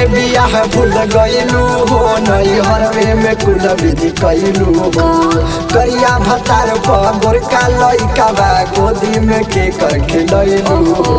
बियाह भूल गईलू हो नई हरवे में कुल विधि कैलू हो करिया भतार पर गोरका लइका बा गोदी में के कर खिलैलू हो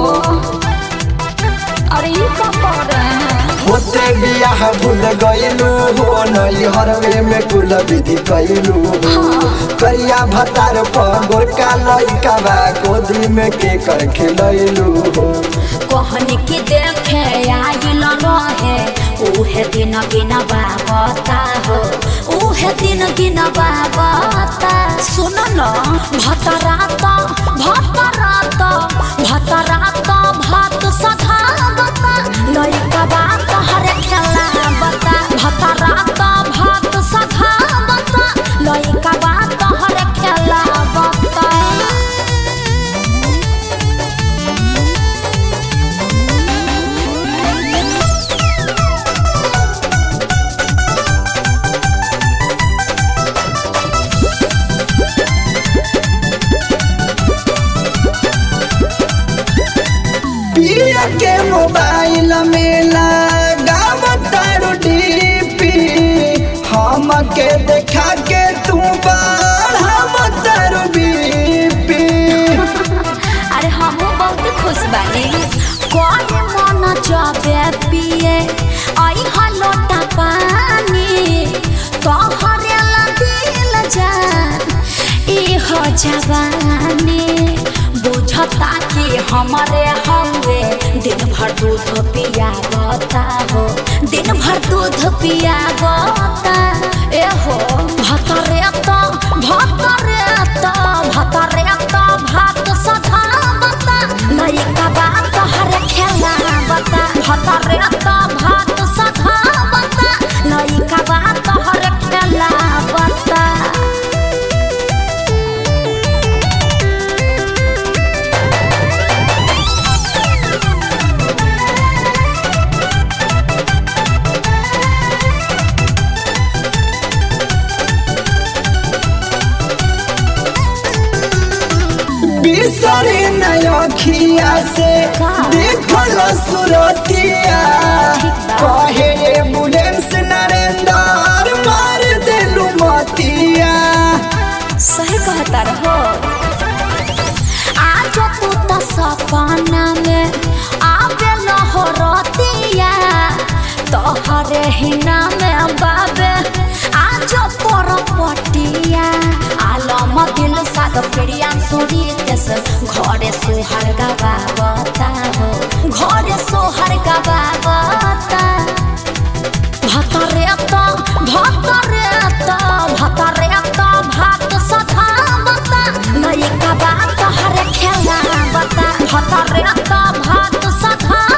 अरे ये क्या कर रहे हैं होते बियाह भूल गईलू हो नई हरवे में कुल विधि कैलू हो करिया भतार पर गोरका लइका बा गोदी में के कर खिलैलू हो कहनी की देखे आइल रहे उहे दिन गिन बाबता हो उहे दिन गिन बाबता सुन न भतरात भतरात भतरात भात सधावता लइका बात हरे खेला बता भतरात भात सधावता लइका बात हरे खेला बता पिया के मोबाइल में लगावतारू डीपी हम के देखा के तू बढ़ावतारू बीपी अरे हम बहुत खुश बानी कौन मन जाबे पिए आई हलोटा पानी तोहरे ला दिल जान ई हो जवानी बुझता कि हमारे हवे दिन भर दूध पिया बता हो दिन भर दूध पिया बता ए हो भतरे तो भतरे तो भतरे तो भात सधा बता लइका बात हर खेला बता भतरे तो भात सधा बता लइका बात हर खेला बता बिसरी नखिया से देखल सुरतिया कहे एम्बुलेंस नरेंद्र मार देलू मतिया सही कहता रहो आज तू तो सपना में आवे हो रतिया तोहरे हिना में बाबे आज पर पटिया आलम दिल साद प्रिया सुरी तेस घरे सोहर गवावता हो घरे सोहर गवावता भतरे तो भतरे तो भतरे तो भात सधावता लइका बात हर खेला बता भतरे तो भात सधा